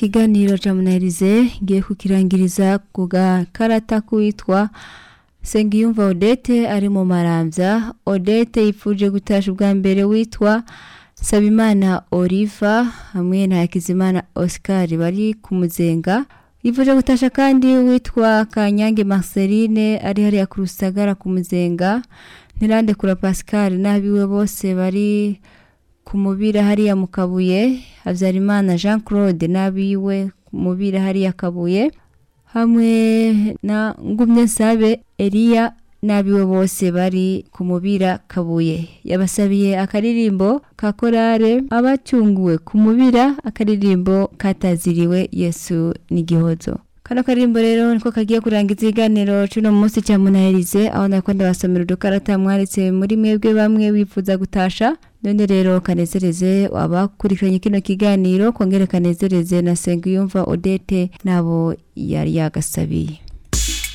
ikiganiro ca munahirize ngiye kukirangiriza ku gakarata k'uwitwa Sengiyumva Odette ari mu maramvya Odette yipfuje gutasha ubwa mbere witwa Sabimana Oliva hamwe na Hakizimana Oscar bari ku muzenga yifuje gutasha kandi witwa Kanyange Marceline ari hariya ku Rusagara ku muzenga Ntirande kura Pascal n'abiwe bose bari ku mubira hariya mu Kabuye Havyarimana Jean Claude n'abiwe ku mubira hariya Kabuye hamwe na Ngumye Sabe Elia n'abiwe bose bari ku mubira Kabuye yabasabiye akaririmbo ka korale abacyunguwe ku mubira akaririmbo kataziriwe Yesu n'igihozo kano karirimbo rero niko kagiye kurangiza ikiganiro cuno munsi cya munaherize aho nako ndabasomera udukarata mwanditse muri mwebwe bamwe wifuza gutasha none rero kanezereze abakurikiranye kino kiganiro kongere kanezereze na Sengiyumva Odette nabo yari yagasabiye